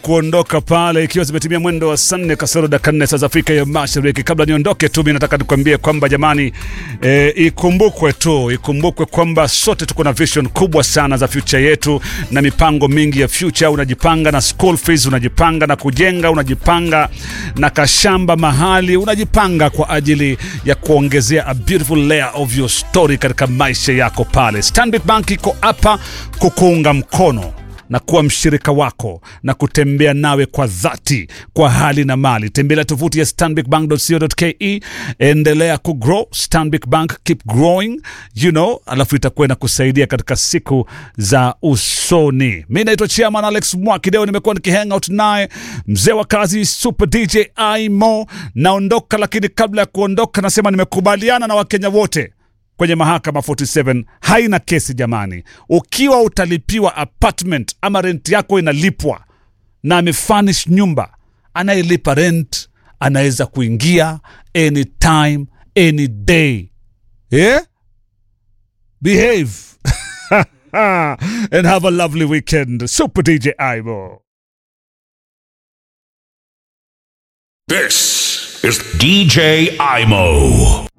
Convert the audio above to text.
kuondoka pale ikiwa zimetimia mwendo wa saa nne kasoro dakika nne saa za Afrika ya Mashariki. Kabla niondoke tu, mimi nataka nikwambie kwamba jamani, e, ikumbukwe tu, ikumbukwe kwamba sote tuko na vision kubwa sana za future yetu na mipango mingi ya future. Unajipanga na school fees, unajipanga na kujenga, unajipanga na kashamba mahali, unajipanga kwa ajili ya kuongezea a beautiful layer of your story katika maisha yako pale. Stanbic Bank iko hapa kukuunga mkono na kuwa mshirika wako na kutembea nawe kwa dhati kwa hali na mali. Tembelea tovuti ya stanbicbank.co.ke, endelea kugrow. Stanbic Bank, keep growing, you know, alafu itakuwa inakusaidia katika siku za usoni. Mi naitwa Chairman Alex Mwakideo, nimekuwa nikihangout naye mzee wa kazi Super DJ Imo. Naondoka, lakini kabla ya kuondoka, nasema nimekubaliana na Wakenya wote kwenye mahakama 47 haina kesi jamani. Ukiwa utalipiwa apartment ama rent yako inalipwa na amefurnish nyumba, anayelipa rent anaweza kuingia anytime any day. Yeah? Behave and have a lovely weekend. Super DJ Ivo. This is DJ Imo.